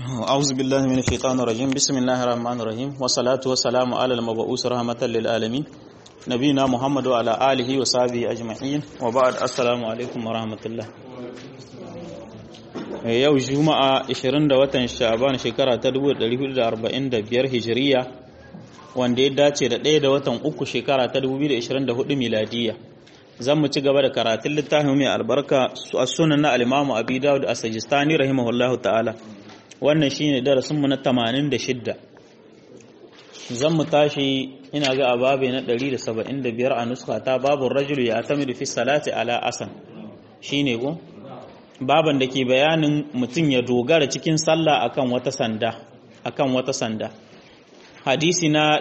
أعوذ بالله من الشيطان الرجيم بسم الله الرحمن الرحيم والصلاة والسلام على المبعوث رحمة للعالمين نبينا محمد وعلى آله وصحبه أجمعين وبعد السلام عليكم ورحمة الله yau juma'a 20 da watan sha'ban shekara ta 1445 hijiriya wanda ya dace da 1 da watan uku shekara ta 2024 miladiya zan mu ci gaba da karatun littafin mai albarka a sunan na alimamu abi dawud a sajistani rahimahullahu ta'ala wannan shine darasin mu na 86 zan mu tashi ina ga ababe na 175 a nuska ta babu rajulu ya tamidu fi salati ala asan shine go baban da ke bayanin mutum ya dogara cikin sallah akan wata sanda akan wata sanda hadisi na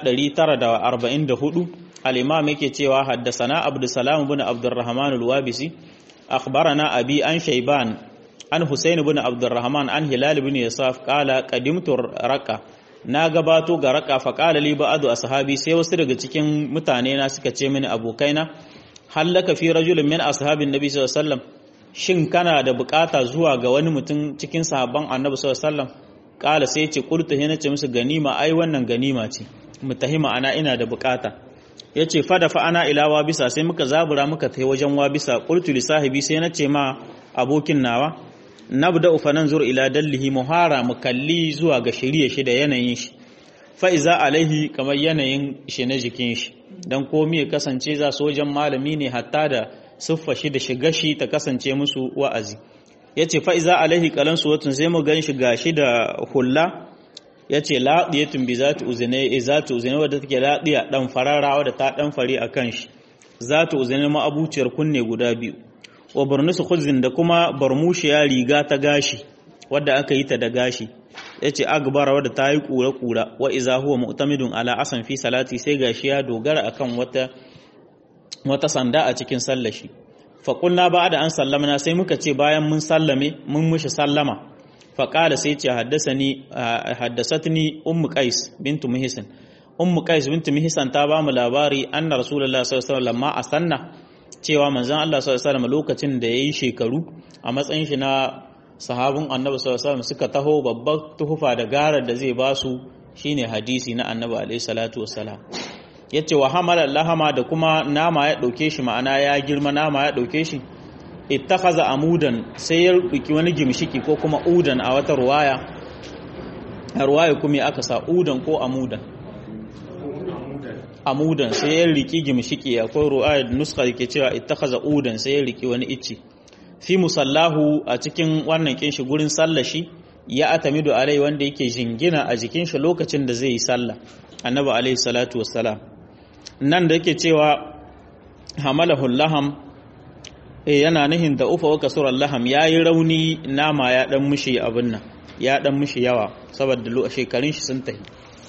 944 al-imam yake cewa haddasana abdussalam ibn abdurrahman al-wabisi akhbarana abi an shayban an husayn ibn abdurrahman an hilal ibn yasaf qala qadimtu raqa na gabato ga raka fa qala li ba'du ashabi sai wasu daga cikin mutane na suka ce mini abokaina hallaka fi rajulin min ashabin nabi sallallahu alaihi wasallam shin kana da bukata zuwa ga wani mutum cikin sahabban annabi sallallahu alaihi wasallam kala sai ce qultu hina ce musu ganima ai wannan ganima ce mutahima ana ina da bukata yace fa da fa ana ila wa bisa sai muka zabura muka tai wajen wa bisa qultu li sahibi sai na ce ma abokin nawa nabda fa nanzur ila dallihi muhara mu kalli zuwa ga shirye shi da yanayin shi fa iza alaihi kamar yanayin shi na jikin shi dan komai ya kasance za su wajen malami ne hatta da siffa shi da shiga shi ta kasance musu wa'azi ya ce fa'iza alaihi kalan suwatun sai mu gan shi gashi da hula ya ce laɗiyatun bi za ta uzine za ta uzine wadda take laɗiya ɗan farara wadda ta ɗan fari a kan shi za ta uzine ma'abuciyar kunne guda biyu wa barnusu khuzin da kuma barmushiya riga ta gashi wadda aka yi ta da gashi ya ce agbara wadda ta yi ƙura-ƙura wa iza huwa mu'tamidun ala asan fi salati sai gashi ya dogara akan wata wata sanda a cikin sallashi faƙulna ba da an sallamna sai muka ce bayan mun sallame mun mushi sallama faƙala sai ce haddasatni ummu qais bintu muhisin ummu qais bintu muhisan ta ba mu labari anna rasulullahi sallallahu alaihi wasallam a sanna cewa manzon Allah sallallahu alaihi wasallam lokacin da yayi shekaru a matsayin shi na sahabin annabi sallallahu alaihi wasallam suka taho babbar tuhufa da garar da zai basu shine hadisi na annabi alaihi salatu wasalam ya ce wa hamalar lahama da kuma nama ya ɗauke shi ma'ana ya girma nama ya ɗauke shi ittakaza amudan sai ya ɗauki wani gimshiki ko kuma udan a wata ruwaya a ruwaya kuma aka sa udan ko amudan amudan sai ya riki gimshiki akwai ruwaya da nuska ke cewa ittakaza udan sai ya riki wani icci fi musallahu a cikin wannan kinshi gurin sallashi ya atamidu alai wanda yake jingina a jikin shi lokacin da zai yi sallah annabi alaihi salatu wassalam nan da yake cewa hamalahu laham eh yana nihin da ufa waka surar laham yayi rauni nama ya dan mushi abin nan ya dan mushi yawa saboda shekarun shi sun tahi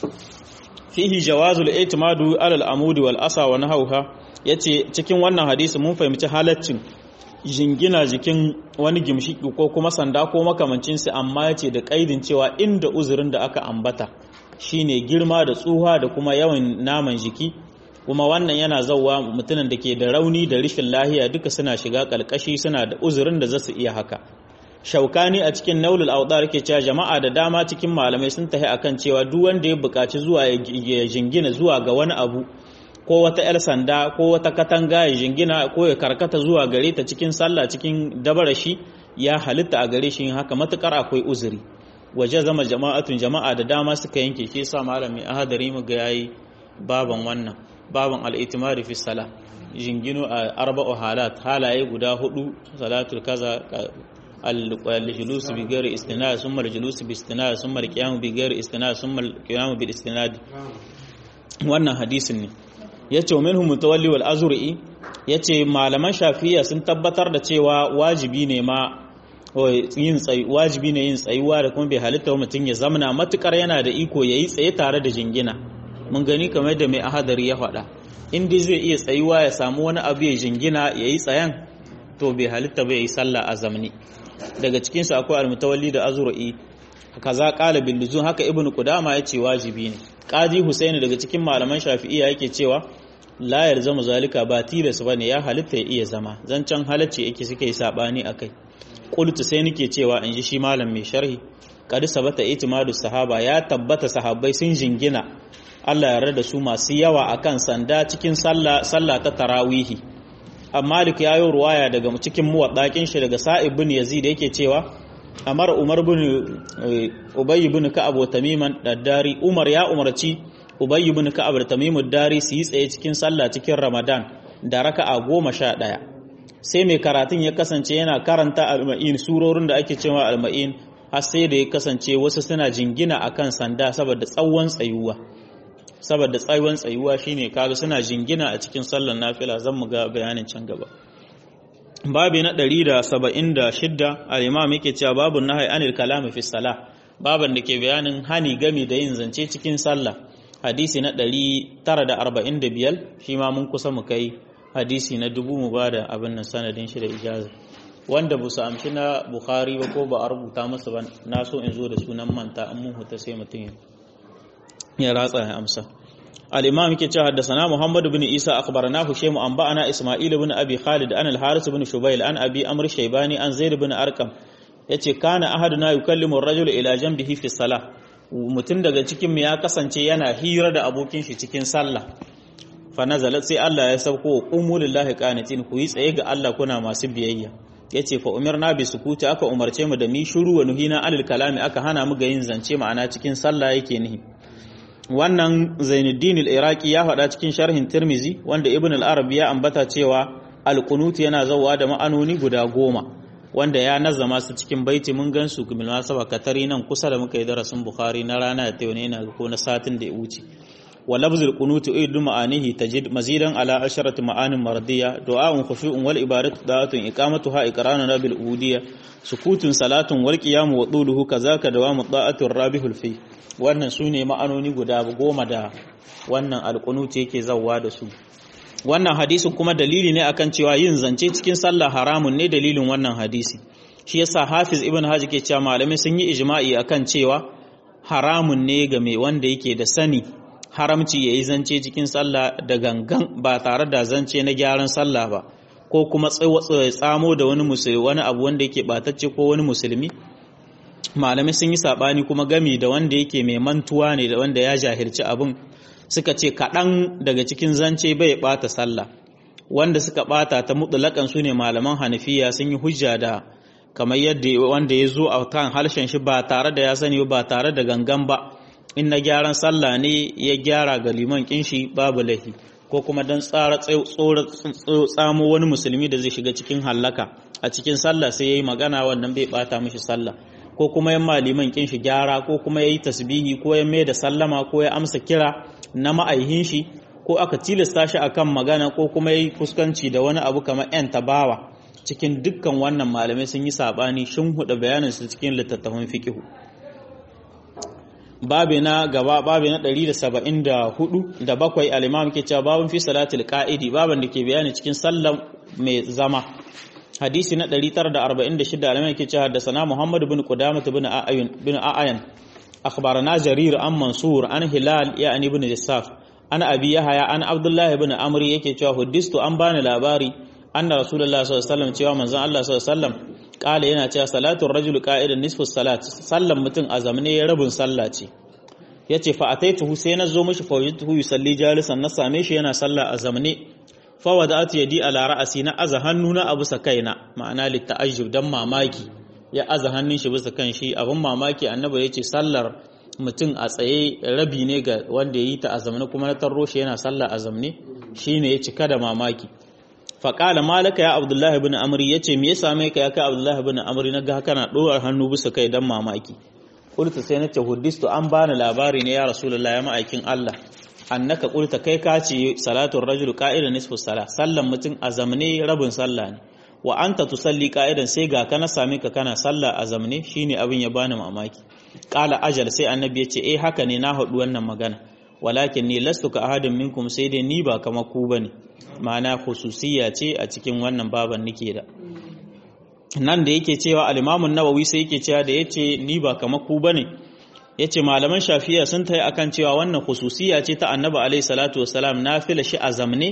fihi jawazul i'timadu ala al-amudi wal asa wa nahawha yace cikin wannan hadisi mun fahimci halaccin jingina jikin wani gimshiki ko kuma sanda ko makamancin su amma yace da kaidin cewa inda uzurin da aka ambata shine girma da tsuha da kuma yawan naman jiki kuma wannan yana zauwa mutumin da ke da rauni da rishin lahiya duka suna shiga kalkashi suna da uzurin da za su iya haka shaukani a cikin naulul audar ke cewa jama'a da dama cikin malamai sun tahi akan cewa duk wanda ya buƙaci zuwa ya jingina zuwa ga wani abu ko wata 'yar sanda ko wata katanga ya jingina ko ya karkata zuwa gare ta cikin sallah cikin dabarashi ya halitta a gare shi haka matukar akwai uzuri waje zama jama'atun jama'a da dama suka yanke shi sa malami ahadari mu ga yayi baban wannan baban al-itimari fi salah jingino a arba'u halat halaye guda hudu salatul kaza al-julus bi ghairi istinad summa al-julus bi istinad summa al-qiyam bi ghairi istinad summa al-qiyam bi istinad wannan hadisin ne yace minhum mutawalli wal azuri yace malaman shafi'iyya sun tabbatar da cewa wajibi ne ma yin tsayi wajibi ne yin tsayuwa da kuma bai halitta wa mutum ya zamana matukar yana da iko ya yi tsaye tare da jingina mun gani kamar da mai ahadari ya faɗa in dai zai iya tsayuwa ya samu wani abu ya jingina ya yi tsayan to bai halitta bai yi sallah a zamani daga cikinsu akwai almutawalli da azur'i kaza qala bil luzum haka ibnu qudama yace wajibi ne qadi husaini daga cikin malaman shafi'iyya yake cewa la yalzamu zalika ba tilas bane ya halitta ya iya zama zancan halacci yake suke yi sabani akai qultu sai nake cewa in ji shi malam mai sharhi qad sabata itimadu sahaba ya tabbata sahabbai sun jingina Allah ya da su masu yawa akan sanda cikin sallah sallah ta tarawihi amma Malik ya yi ruwaya daga cikin muwaddakin shi daga Sa'ib bin Yazid yake cewa Amar Umar bin Ubay bin Ka'ab wa Tamiman Daddari Umar ya umarci Ubay bin Ka'ab da Tamim Dari su yi tsaye cikin sallah cikin Ramadan da raka'a goma sha ɗaya sai mai karatun ya kasance yana karanta alma'in surorin da ake cewa alma'in har sai da ya kasance wasu suna jingina akan sanda saboda tsawon tsayuwa saboda tsawon tsayuwa shine kaga suna jingina a cikin sallar nafila zan mu ga bayanin can gaba babi na 176 al-imam yake cewa babu nahyi anil kalami fi salah baban da ke bayanin hani gami da yin zance cikin sallah hadisi na 945 shi ma mun kusa mu kai hadisi na dubu mu bada abin nan sanadin shi da ijaza wanda bu su amshi na bukhari ba ko ba a rubuta masa ba na so in zo da sunan manta an mun huta sai mutum ya ratsa ya amsa al-imam yake cewa haddathana muhammad ibn isa akhbarana hushaymu an ba'ana isma'il ibn abi khalid an al-haris ibn shubayl an abi amr shaybani an zaid ibn arqam yace kana ahaduna yukallimu ar-rajula ila janbihi fi salah mutum daga cikin mu ya kasance yana hira da abokin shi cikin sallah fa nazalat sai Allah ya sauko qumu lillahi qanitin ku yi tsaye ga Allah kuna masu biyayya yace fa umirna bi sukuti aka umarce mu da mi shuru wa nuhina anil kalami aka hana mu ga yin zance ma'ana cikin sallah yake nihi wannan Zainuddin al-Iraqi ya faɗa cikin sharhin Tirmizi wanda Ibn al-Arabi ya ambata cewa al-qunut yana zawa da ma'anoni guda goma wanda ya nazama su cikin baiti mun gan su bil masaba katari nan kusa da muka yi darasin Bukhari na rana da tayi ne ko na satin da ya wuce wa lafzul qunut idu ma'anihi tajid mazidan ala asharati ma'anin mardiya du'a'un khushu'un wal ibadatu da'atun iqamatuha iqranun bil ubudiyya sukutun salatun wal qiyamu wa duluhu kazaka dawamu da'atur rabihul fi wannan sune ma'anoni guda goma da wannan alqunut yake zawwa da su wannan hadisin kuma dalili ne akan cewa yin zance cikin sallah haramun ne dalilin wannan hadisi shi yasa hafiz ibn haji ke cewa malamai sun yi ijma'i akan cewa haramun ne ga mai wanda yake da sani haramci yayi zance cikin sallah da gangan ba tare da zance na gyaran sallah ba ko kuma tsamo da wani musulmi wani abu wanda yake batacce ko wani musulmi malamai sun yi sabani kuma gami da wanda yake mai mantuwa ne da wanda ya jahilci abin suka ce kaɗan daga cikin zance bai ɓata sallah wanda suka ɓata ta mutulakan su ne malaman hanafiya sun yi hujja da kamar yadda wanda ya zo a kan harshen shi ba tare da ya sani ba tare da gangan ba in na gyaran sallah ne ya gyara ga liman kinshi babu laifi ko kuma don tsara tsamo wani musulmi da zai shiga cikin hallaka a cikin sallah sai ya yi magana wannan bai ɓata mishi sallah ko kuma yan maliman kinshi gyara ko kuma ya yi tasbihi ko ya mai da sallama ko ya amsa kira na ma'aihin shi ko aka tilasta shi akan magana ko kuma yi fuskanci da wani abu kamar yan tabawa cikin dukkan wannan malamai sun yi sabani shin huda bayanin su cikin littattafan fiqh babi na gaba babi na 174 da bakwai al-imam ke cewa babun fi salatil qa'idi baban da ke bayani cikin sallar mai zama hadisi na 946 al-imam ke cewa da sana muhammad ibn qudamah ibn a'yan ibn a'yan أخبرنا جرير عن منصور عن هلال يعني بن جساف عن أبي يحيى عن عبد الله بن عمرو yake cewa huddistu an bani labari anna rasulullah sallallahu alaihi wasallam cewa manzon Allah sallallahu alaihi wasallam kala yana cewa salatu rajul qa'idan nisfu salat sallan mutum a zamane rabin sallah ce yace fa ataituhu sai na zo mishi fa wajituhu yusalli jalisan na same shi yana sallah a zamane fa wada'atu yadi ala ra'asi na aza hannuna a bisa kaina ma'ana litta'ajjub dan mamaki ya aza hannun shi bisa kan shi abin mamaki annabi ya ce sallar mutum a tsaye rabi ne ga wanda ya yi ta a zamani kuma na tarro shi yana sallar a zamani shi ne ya cika da mamaki faƙala malaka ya abdullahi bin amri ya ce me ya same ka ya kai abdullahi bin amri na ga kana ɗorar hannu bisa kai don mamaki kulta sai na ce huddistu an bani labari ne ya rasulullah ya ma'aikin allah annaka kulta kai ka ce salatun rajul ka'ida nisfu sala sallan mutum a zamane rabin sallah ne wa anta tusalli qa'idan sai ga kana same ka kana sallah a zamne shine abin ya bani mamaki qala ajal sai annabi ya ce eh haka ne na haɗu wannan magana walakin ni lastu ka ahadin minkum sai dai ni ba kama ku bane ma'ana khususiyya ce a cikin wannan baban nike da nan da yake cewa al-Imam nawawi sai yake cewa da yace ni ba kama ku bane yace malaman shafi'a sun tayi akan cewa wannan khususiyya ce ta annabi alaihi salatu wassalam nafila shi a zamne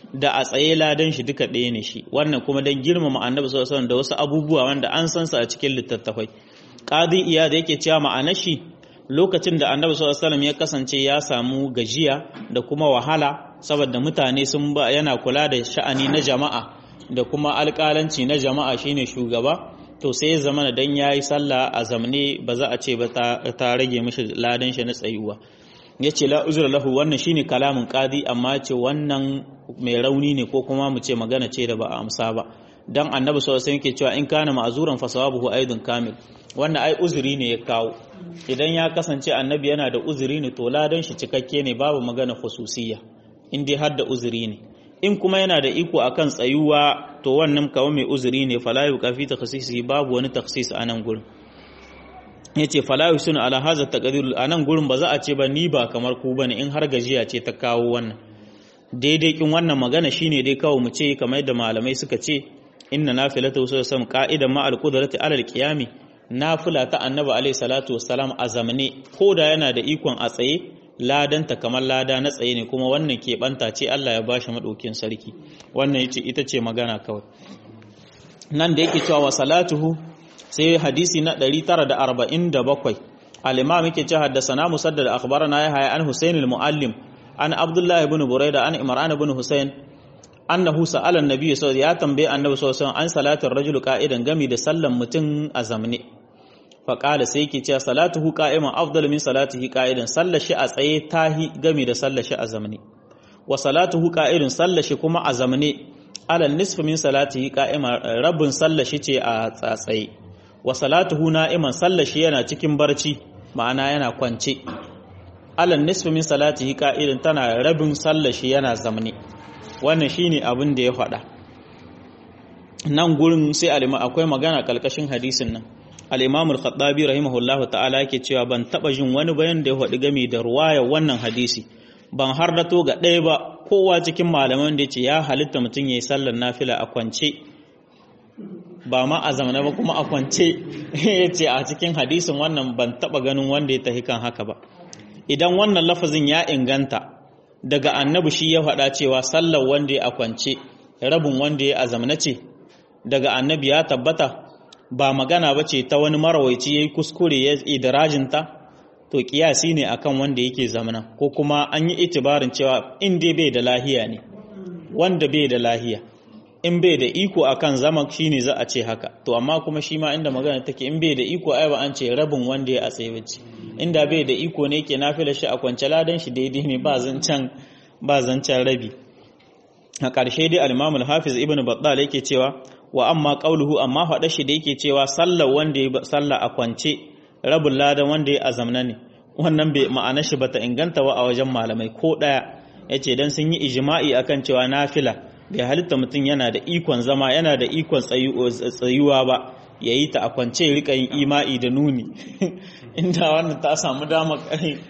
da a tsaye ladan shi duka ɗaya ne shi wannan kuma dan girmama annabi sallallahu alaihi wasallam da wasu abubuwa wanda an san su a cikin littattafai qadi iya da yake cewa ma'anar shi lokacin da annabi sallallahu alaihi wasallam ya kasance ya samu gajiya da kuma wahala saboda mutane sun ba yana kula da sha'ani na jama'a da kuma alƙalanci na jama'a shine shugaba to sai ya zama dan yayi sallah a zamne ba za a ce ba ta rage mishi ladan shi na tsayuwa yace la uzra lahu wannan shine kalamin qadi amma ce wannan mai rauni ne ko kuma mu ce magana ce da ba a amsa ba dan annabi sallallahu alaihi wasallam yake cewa in kana ma'zuran fa sawabuhu aidun kamil wannan ai uzuri ne ya kawo idan ya kasance annabi yana da uzuri ne to ladan shi cikakke ne babu magana khususiyya in dai har da uzuri ne in kuma yana da iko akan tsayuwa to wannan kawo mai uzuri ne fala yuqafi takhsisi babu wani takhsis a nan gurin yace fala yusunu ala hadha taqdir a nan gurin ba za a ce ba ni ba kamar ku bane in har gajiya ce ta kawo wannan daidai kin wannan magana shine dai kawo mu ce kamar yadda malamai suka ce inna nafilatu sallallahu alaihi qa'idan ma al-qudrati ala al-qiyami nafila ta annabi alaihi salatu wassalam a zamane ko da yana da ikon a tsaye ladanta kamar lada na tsaye ne kuma wannan keɓanta ce Allah ya bashi maɗaukin sarki wannan yace ita ce magana kawai nan da yake cewa wa salatuhu sai hadisi na 947 al-imam yake cewa haddathana musaddad akhbarana ya haya an husayn al-muallim an abdullah ibn burayda an imran ibn husayn annahu sa'ala an-nabiy sallallahu ya tambaye annabi sallallahu alaihi wasallam an salatar rajul qa'idan gami da sallan mutum a zamne faƙala sai yake cewa salatuhu qa'iman afdal min salatihi qa'idan sallashi a tsaye tahi gami da sallashi a zamne wa salatuhu qa'idun sallashi kuma a zamne alal nisfi min salatihi qa'iman rabbin sallashi ce a tsaye wa salatuhu na'iman sallashi yana cikin barci ma'ana yana kwance alal nisfi min salatihi qa'idan tana rabin sallashi yana zamne wannan shine abin da ya faɗa nan gurin sai alima akwai magana kalkashin hadisin nan al-imam al-khattabi rahimahullahu ta'ala yake cewa ban taba jin wani bayan da ya faɗi game da ruwaya wannan hadisi ban har da to ga ɗaya ba kowa cikin malaman da yace ya halitta mutum yayi sallar nafila a kwance ba ma a zamana ba kuma a kwance yace a cikin hadisin wannan ban taba ganin wanda ya tahi kan haka ba idan wannan lafazin ya inganta daga annabi shi ya faɗa cewa sallar wanda ya a kwance rabin wanda ya a zamana ce daga annabi ya tabbata ba magana ba ce ta wani marawaici ya yi kuskure ya idirajinta to kiyasi ne akan wanda yake zamana ko kuma an yi itibarin cewa in dai bai da lahiya ne wanda bai da lahiya in bai da iko akan zama shine za a ce haka to amma kuma shi ma inda magana take in bai da iko ai ba an ce rabin wanda ya a tsaye bace inda bai da iko ne yake nafila shi a kwance ladan shi daidai ne ba zancan ba zancan rabi a ƙarshe dai al-Imam al-Hafiz Ibn Battal yake cewa wa amma qauluhu amma faɗa shi da yake cewa sallar wanda ya salla a kwance rabin ladan wanda ya azamna ne wannan bai ma'ana shi bata inganta wa a wajen malamai ko ɗaya yace dan sun yi ijma'i akan cewa nafila bai halitta mutum yana da ikon zama yana da ikon tsayuwa ba yayi ta a kwance rika yin ima'i da nuni inda wannan ta samu dama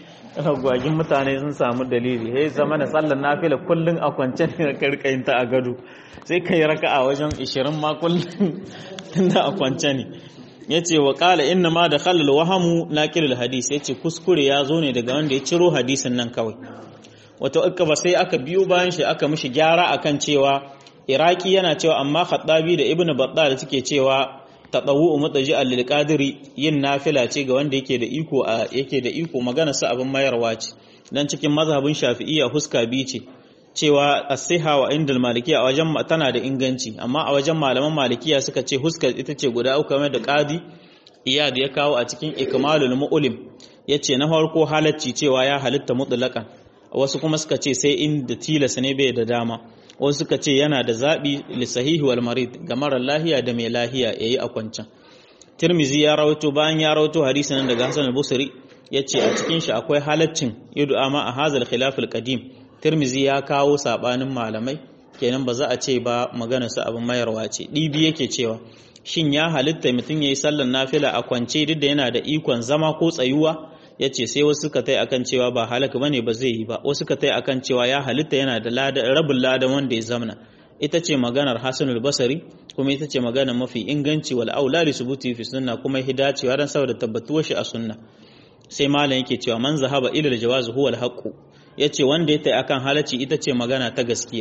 gwagin mutane sun samu dalili sai zama na sallar nafila kullun a kwance ne ka rika yin ta a gado sai kai raka'a wajen 20 ma kullun tunda a kwance ne yace wa qala inna ma da khallal wahamu naqilul hadis yace kuskure ya zo ne daga wanda ya ciro hadisin nan kawai wato aka ba sai aka biyo bayan shi aka mishi gyara akan cewa iraki yana cewa amma khattabi da ibnu battal suke cewa tatawu mutaji'an lil qadiri yin nafila ce ga wanda yake da iko yake da iko magana sa abin mayarwa ce dan cikin mazhabin shafi'iyya huska bi ce cewa as-siha wa indal malikiya a wajen tana da inganci amma a wajen malaman malikiya suka ce huska ita ce guda uku kamar da qadi iyad ya kawo a cikin ikmalul mu'lim yace na farko halacci cewa ya halitta mutlaqan wasu kuma suka ce sai inda tilas ne bai da dama wasu suka ce yana da zaɓi lissahihi wal marid ga marar lahiya da mai lahiya ya yi a kwancan tirmizi ya rawaito bayan ya rawaito hadisi nan daga hasan al-busri ya ce a cikin shi akwai halaccin yudu'a ma a hazal khilaful qadim tirmizi ya kawo sabanin malamai kenan ba za a ce ba magana su abin mayarwa ce dibi yake cewa shin ya halitta mutum yayi sallar nafila a kwance duk da yana da ikon zama ko tsayuwa ya ce sai wasu suka tai akan cewa ba halaka bane ba zai yi ba wasu suka tai akan cewa ya halitta yana da rabin ladan wanda ya zamana ita ce maganar hasanul basari kuma ita ce maganar mafi inganci wal aula li subuti fi sunna kuma hidacewa dan saboda tabbatuwar shi a sunna sai malam yake cewa man zahaba ila al jawaz huwa al haqq yace wanda ya tai akan halacci ita ce magana ta gaskiya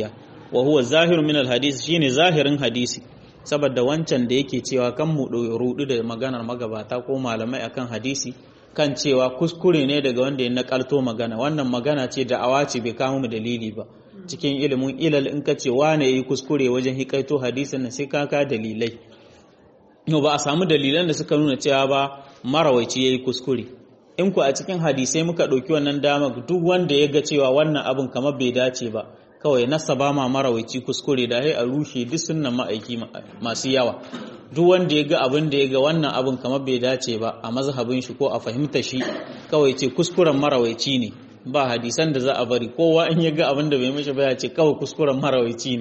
wa huwa zahiru min alhadisi shine zahirin hadisi saboda wancan da yake cewa kan mu rudu da maganar magabata ko malamai akan hadisi kan cewa kuskure ne daga wanda ya nakalto magana wannan magana ce da awaci bai kama mu dalili ba cikin ilimin ilal in ka ce wane yi kuskure wajen hikaito hadisin nan sai ka ka dalilai yau ba a samu dalilan da suka nuna cewa ba marawaici yayi kuskure in ku a cikin hadisai muka ɗauki wannan dama duk wanda ya ga cewa wannan abin kamar bai dace ba kawai nasa ba ma marawaici kuskure da hai a rushe duk sunnan ma'aiki masu yawa duk wanda ya ga abin da ya ga wannan abin kamar bai dace ba a mazhabin shi ko a fahimta shi kawai ce kuskuren marawaici ne ba hadisan da za a bari kowa in ya ga abin da bai mishi ba ya ce kawai kuskuren marawaici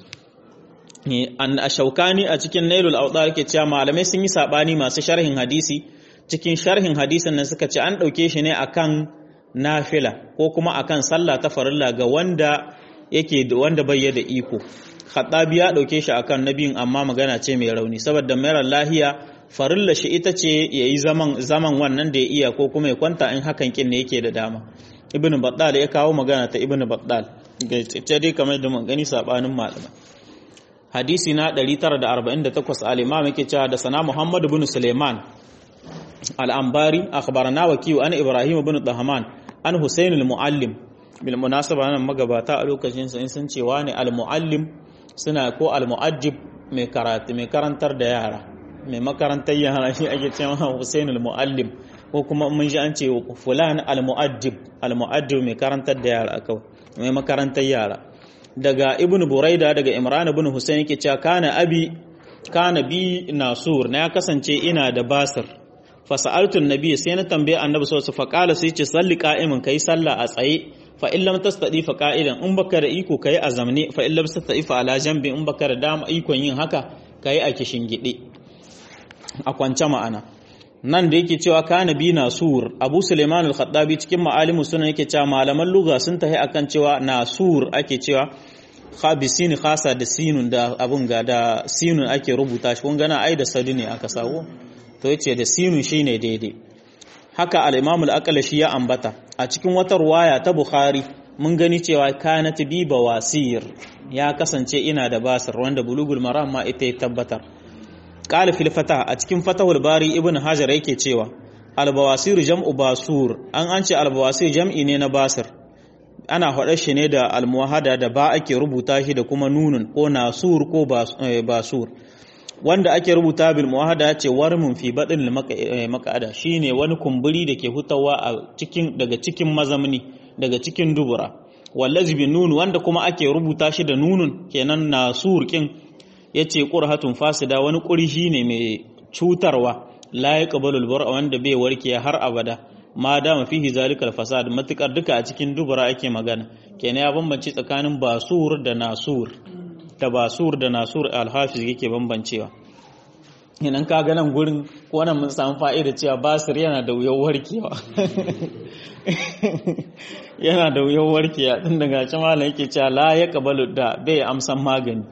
ne an a shaukani a cikin nailul awdar yake cewa malamai sun yi sabani masu sharhin hadisi cikin sharhin hadisin nan suka ce an dauke shi ne akan nafila ko kuma akan sallah ta farilla ga wanda yake wanda bai da iko Khattabi ya dauke shi akan nabiyin amma magana ce mai rauni saboda mayar lahiya farilla shi ita ce yayi zaman zaman wannan da ya iya ko kuma ya kwanta in hakan kin ne yake da dama ibnu battal ya kawo magana ta ibnu battal ga ce dai kamar da mun gani sabanin malama hadisi na 948 al-imam yake cewa da sana muhammad ibn suleiman al-anbari akhbarana wakiyu an ibrahim ibn dahman an husayn al-muallim bil munasaba nan magabata a lokacin sun sun cewa ne al-muallim suna ko al-mu'addib mai karatu mai karantar da yara mai makarantar yara shi ake cewa Hussein al-muallim ko kuma mun ji an ce fulan al-mu'addib al-mu'addib mai karantar da yara kawai mai makarantar yara daga ibnu buraida daga imran ibn husayn yake cewa kana abi kana bi nasur na kasance ina da basir fa sa'altu an-nabi sai na tambaye annabi sallallahu alaihi wasallam fa qala sai ce salli qa'iman kai sallah a tsaye fa in lam tastadi fa qa'idan in baka da iko kai a zamne fa in lam tastadi fa ala jambi in baka da dama ikon yin haka kai a kishin gide a kwance ma'ana nan da yake cewa kana bi nasur abu suleiman al-khattabi cikin ma'alimu sunan yake cewa malaman lugha sun tahi akan cewa nasur ake cewa khabisin khasa da sinun da abun ga da sinun ake rubuta shi kun gana ai da sadu ne aka sawo to yace da sinun shine daidai haka al-imam al-aqlashi ya ambata a cikin wata ruwaya ta bukhari mun gani cewa kanat bi bawasir ya kasance ina da basir wanda bulugul maram ma ita ya tabbatar qala fil fatah a cikin fatahul bari ibn hajar yake cewa al-bawasir jam'u basur an an ce al-bawasir jam'i ne na basir ana faɗar shi ne da al-muwahada da ba ake rubuta shi da kuma nunun ko nasur ko basur wanda ake rubuta bil muwahada ce warmun fi badin makada shine wani kumburi da ke hutawa a cikin daga cikin mazamni daga cikin dubura wallazi bin nun wanda kuma ake rubuta shi da nunun kenan nasur kin yace qurhatun fasida wani qurhi ne mai cutarwa la yaqbalu al wanda bai warke har abada ma dama fihi zalikal fasad matukar duka a cikin dubura ake magana kenan ya bambance tsakanin basur da nasur da basur da nasur alhafiz yake bambancewa idan ka ga nan gurin wannan mun samu fa'ida cewa basir yana da wuyar warkewa yana da wuyar warkewa tun daga can malam yake cewa la ya kabalu da bai amsan magani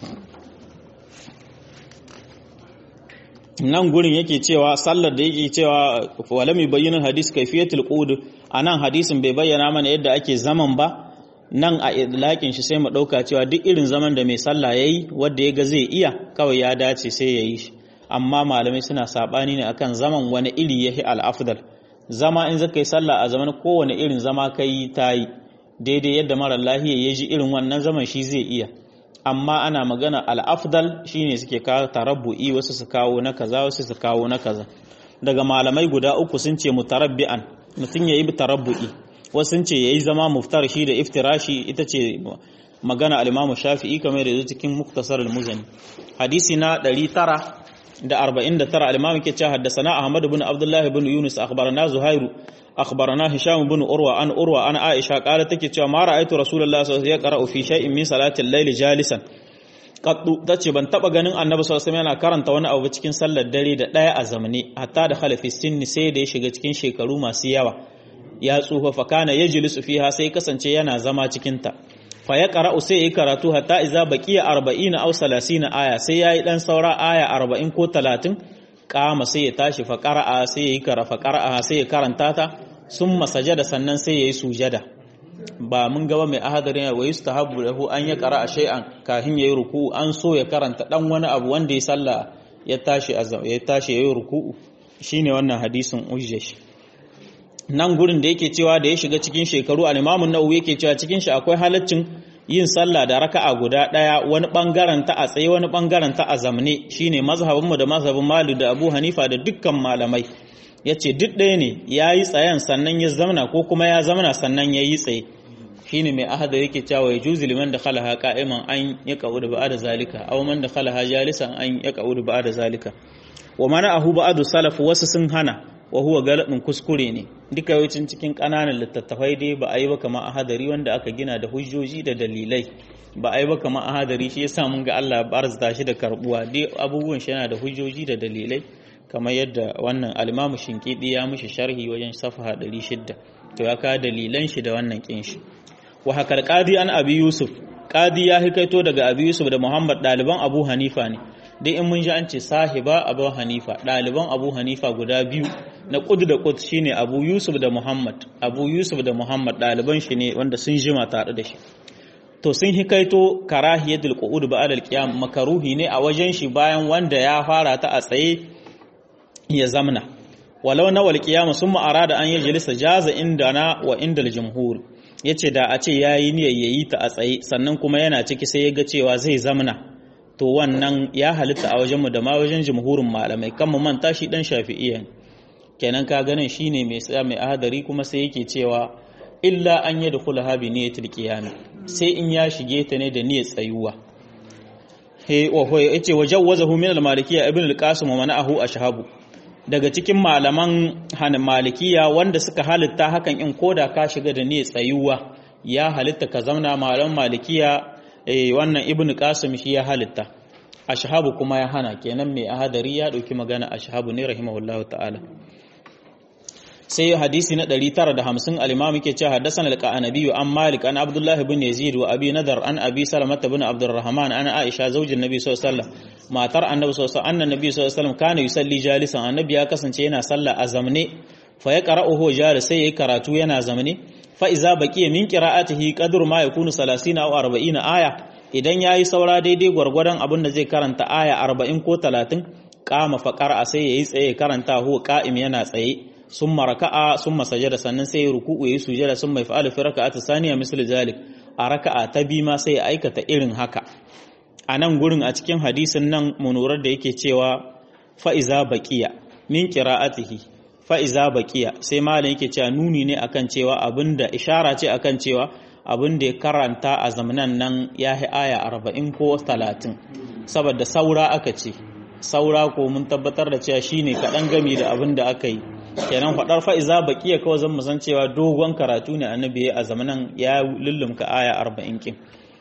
nan gurin yake cewa sallar da yake cewa walami bayyana hadis kaifiyatul qud anan hadisin bai bayyana mana yadda ake zaman ba nan a idlakin shi sai mu ɗauka cewa duk irin zaman da mai sallah ya yi wadda ya ga zai iya kawai ya dace sai ya yi shi amma malamai suna saɓani ne akan zaman wani iri ya yi al'afdal zama in zaka yi sallah a zaman kowane irin zama ka yi ta yi daidai yadda mara lahiya ya ji irin wannan zaman shi zai iya amma ana magana al'afdal shine suke kawo tarabbu'i wasu su kawo na kaza wasu su kawo na kaza daga malamai guda uku sun ce mutarabbi'an mutum ya yi tarabbu'i wasu ce ya yi zama muftar shi da iftirashi ita ce magana alimamu shafi'i kamar da zai cikin muktasar al-muzani hadisi na 949 alimamu ke ce haddasana ahmad bin abdullahi bin yunus akhbarana zuhairu akhbarana hisham bin urwa an urwa an aisha kala take cewa ma ra'aytu rasulullahi sallallahu alaihi wasallam yaqra'u fi shay'in min salati al-layli jalisan qaddu tace ban taba ganin annabi sallallahu alaihi wasallam yana karanta wani abu cikin sallar dare da daya a zamane hatta da khalafi sinni sai da ya shiga cikin shekaru masu yawa ya tsufa fa kana yajlisu fiha sai kasance yana zama cikin ta fa ya qara'u sai yi karatu hatta iza baqiya 40 aw 30 aya sai yayi dan saura aya 40 ko 30 kama sai ya tashi fa qara'a sai yi kara fa qara'a sai ya karanta ta summa sajada sannan sai yayi sujada ba mun gaba mai ahadarin wa yustahabbu lahu an ya qara shay'an kahin yayi ruku'u an so ya karanta dan wani abu wanda ya salla ya tashi ya tashi yayi ruku'u shine wannan hadisin ujjash nan gurin da yake cewa da ya shiga cikin shekaru al-Imam an-Nawawi yake cewa cikin shi akwai halaccin yin sallah da raka'a guda daya wani bangaren ta a tsaye wani bangaren ta a zamne shine mazhabin mu da mazhabin Malik da Abu Hanifa da dukkan malamai yace duk ɗaya ne yayi tsayen sannan ya zamana ko kuma ya zamana sannan yayi tsaye shine mai ahada yake cewa ya juzi liman da khalaha qa'iman an yaqa'udu ba'da zalika aw man da khalaha jalisan an yaqa'udu ba'da zalika wa mana'ahu ba'du salaf wasu sun hana wa huwa galibin kuskure ne duka yawancin cikin ƙananan littattafai dai ba a yi ba kamar ahadari wanda aka gina da hujjoji da dalilai ba a yi ba kamar ahadari shi yasa mun ga Allah barzata shi da karbuwa dai abubuwan shi yana da hujjoji da dalilai kamar yadda wannan alimamu shinkidi ya mishi sharhi wajen safaha 600 to ya ka dalilan shi da wannan kin shi wa hakar qadi an abi yusuf qadi ya hikaito daga abi yusuf da muhammad daliban abu hanifa ne dai in mun ji an ce sahiba abu hanifa ɗaliban abu hanifa guda biyu na ƙud da ƙud shine abu yusuf da muhammad abu yusuf da muhammad ɗaliban shi ne wanda sun jima tare da shi to sun hikaito karahiyatul qu'ud ba'da al-qiyam makaruhi ne a wajen shi bayan wanda ya fara ta a tsaye ya zamna walau na wal qiyam summa arada an yajlisa jaza indana wa indal jumhur yace da a ce yayi niyyar yayi ta a tsaye sannan kuma yana ciki sai ya ga cewa zai zamna to wannan ya halitta a wajenmu da ma wajen jumhurin malamai kan mu manta shi dan shafi'iyya kenan ka ganin shine mai tsaya mai ahadari kuma sai yake cewa illa an yi dukula habi niyyatul qiyam sai in ya shige ta ne da niyyar tsayuwa he wa ho yace wajawwazahu min al-malikiyya ibn al-qasim wa mana'ahu ashhabu daga cikin malaman hanan malikiya wanda suka halitta hakan in koda ka shiga da niyyar tsayuwa ya halitta ka zauna malaman malikiya eh wannan ibnu qasim shi ya halitta ashhabu kuma ya hana kenan mai ahadari ya dauki magana ashhabu ne rahimahullahu ta'ala sai hadisi na 950 al-imam yake cewa haddathana al-qanabi an malik an abdullah ibn yazid wa abi nadar an abi salamah ibn abdurrahman an aisha zaujin nabi sallallahu alaihi wasallam matar annabi sallallahu alaihi wasallam annan nabi sallallahu alaihi wasallam kana yusalli jalisan annabi ya kasance yana sallah a zamne fa ya qara'uhu jalis sai yayi karatu yana zamne fa iza baqiya min qira'atihi qadru ma yakunu 30 aw 40 aya idan yayi saura daidai gwargwadon abin da zai karanta aya 40 ko 30 kama fa qara'a sai yayi tsaye karanta huwa qa'im yana tsaye summa raka'a summa sajada sannan sai ruku'u yayi sujada summa yaf'alu fi raka'ati thaniya misl zalik a raka'a ta bi ma sai ya aikata irin haka a nan gurin a cikin hadisin nan munurar da yake cewa fa'iza baqiya min qira'atihi fa'iza baƙiya sai malam yake cewa nuni ne akan cewa abinda ishara ce akan cewa abinda ya karanta a zamanan nan ya yi aya arba'in ko talatin saboda saura aka ce saura ko mun tabbatar da cewa shine kaɗan gami da abin da aka yi kenan faɗar fa'iza baƙiya kawai zan san cewa dogon karatu ne annabi a zamanan ya lullumka aya arba'in kin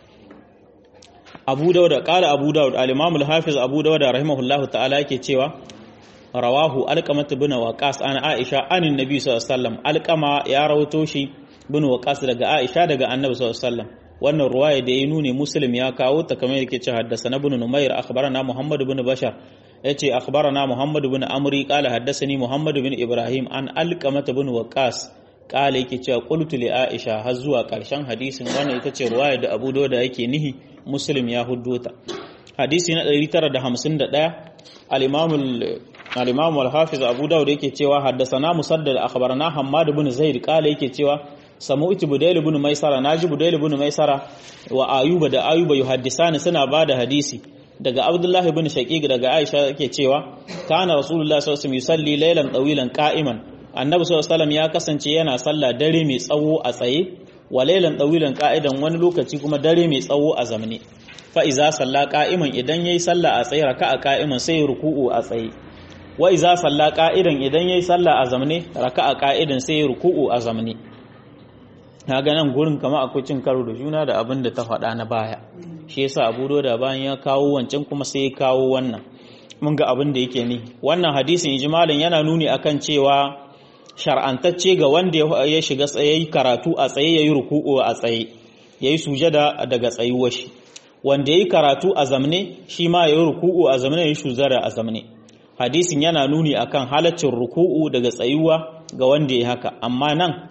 abu dauda ƙala abu dauda al-imamul hafiz abu dauda rahimahullahu ta'ala yake cewa rawahu alqamat bin waqas an aisha anin nabi sallallahu alaihi wasallam alqama ya rawato shi bin waqas daga aisha daga annabi sallallahu alaihi wasallam wannan ruwaya da ya nune muslim ya kawo ta kamar yake ce haddasa ibn numair akhbarana muhammad ibn bashar yace akhbarana muhammad ibn amri qala haddathani muhammad ibn ibrahim an alqamat bin waqas qala yake cewa qultu li aisha har zuwa karshen hadisin wannan ita ce ruwaya da abu dawud yake nihi muslim ya huddota hadisi na 951 al-imam al-imam al-hafiz abu dawud yake cewa haddathana musaddad akhbarana hammad ibn zaid qala yake cewa samu'tu budayl ibn maisara naji budayl ibn maisara wa ayuba da ayuba yuhaddisani suna bada hadisi daga abdullahi ibn shaqiq daga aisha yake cewa kana rasulullahi sallallahu alaihi wasallam yusalli laylan tawilan qa'iman annabi sallallahu alaihi wasallam ya kasance yana sallah dare mai tsawo a tsaye wa laylan tawilan qa'idan wani lokaci kuma dare mai tsawo a zamne fa iza salla qa'iman idan yayi sallah a tsaye raka'a qa'iman sai ruku'u a tsaye wa iza salla qa'idan idan yayi sallah a zamne raka'a qa'idan sai ruku'u a zamne na ga nan gurin kama akwai cin karo da juna da abin da ta faɗa na baya shi yasa abu da bayan ya kawo wancan kuma sai ya kawo wannan mun ga abin da yake ni wannan hadisin ijmalin yana nuni akan cewa shar'antacce ga wanda ya shiga tsaye karatu a tsaye yayi ruku'u a tsaye yayi sujada daga tsayuwar shi wanda yayi karatu a zamne shi ma yayi ruku'u a zamne yayi sujada a zamne hadisin yana nuni akan halaccin ruku'u daga tsayuwa ga wanda yayi haka amma nan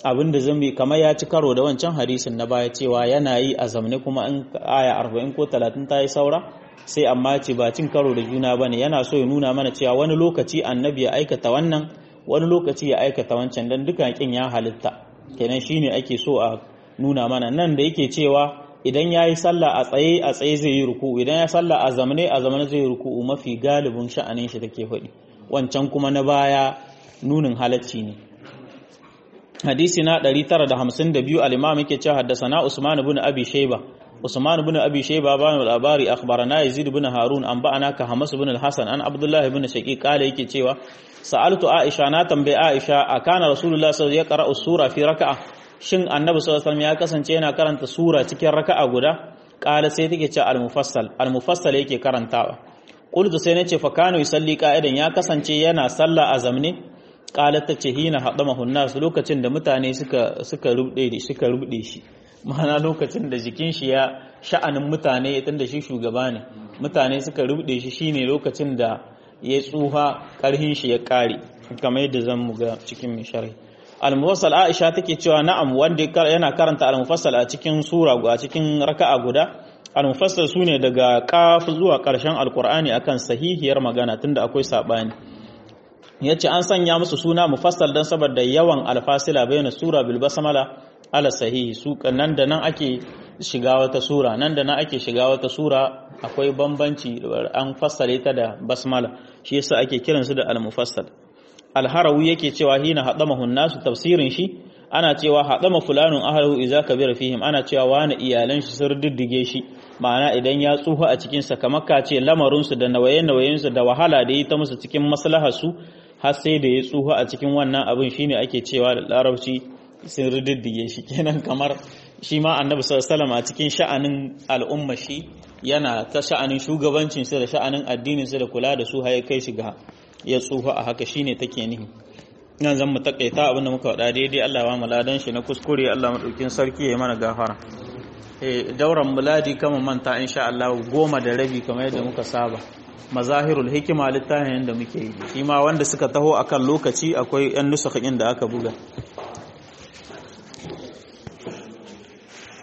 abin da zai kamar ya ci karo da wancan hadisin na baya cewa yana yi a zamne kuma in aya 40 ko 30 ta yi saura sai amma ce ba cin karo da juna bane yana so ya nuna mana cewa wani lokaci annabi ya aikata wannan wani lokaci ya aikata wancan dan dukan kin ya halitta kenan shine ake so a nuna mana nan da yake cewa idan ya yi sallah a tsaye a tsaye zai yi ruku'u idan ya sallah a zamane a zamane zai yi ruku'u mafi galibin sha'anin shi take faɗi wancan kuma na baya nunin halacci ne hadisi na 952 al-imam yake cewa haddathana Usman ibn Abi Shayba Usman ibn Abi Shayba ba mu labari akhbarana Yazid ibn Harun an ba'ana ka Hamas ibn al-Hasan an Abdullah ibn Shaqiq kale yake cewa sa'altu Aisha na tambaye Aisha akana Rasulullah sallallahu alaihi wasallam ya sura fi raka'a shin Annabi sallallahu alaihi wasallam ya kasance yana karanta sura cikin raka'a guda kala sai take cewa al-mufassal al-mufassal yake karantawa qultu sai nace fa kanu yusalli qa'idan ya kasance yana sallah a zamne qalat tace hina hadamahu nas lokacin da mutane suka suka rubde suka rubde shi ma'ana lokacin da jikin shi ya sha'anin mutane tunda shi shugaba ne mutane suka rubde shi shine lokacin da ya tsuha karhin shi ya kare kamar yadda zan mu ga cikin mai sharhi al-mufassal Aisha take cewa na'am wanda yana karanta al-mufassal a cikin sura a cikin raka'a guda al-mufassal sune daga qaf zuwa karshen al-Qur'ani akan sahihiyar magana tunda akwai sabani yace an sanya musu suna mufassal dan saboda yawan alfasila bayan sura bil basmala ala sahihi su nan da nan ake shiga wata sura nan da nan ake shiga wata sura akwai bambanci an fassale ta da basmala shi yasa ake kiran su da al mufassal al harawi yake cewa hina hadamahu nasu tafsirin shi ana cewa hadama fulanun ahlahu idza kabira fihim ana cewa wani iyalan shi sun diddige shi ma'ana idan ya tsufa a cikin sa kamar ka ce lamarin su da nawaye-nawayen su da wahala da yi ta musu cikin maslahar su har sai da ya tsufa a cikin wannan abin shine ake cewa da larabci sun rididdige shi kenan kamar shi ma annabi sallallahu a cikin sha'anin al'umma shi yana ta sha'anin shugabancin su da sha'anin addinin su da kula da su har kai shi ga ya tsufa a haka shine take nihi nan zan mu takaita abinda muka faɗa daidai Allah ba mu ladan shi na kuskure Allah madaukin sarki ya mana gafara eh dauran muladi kama manta insha Allah goma da rabi kamar yadda muka saba mazahirul hikima littafin da muke yi shi ma wanda suka taho akan lokaci akwai yan nusakhin da aka buga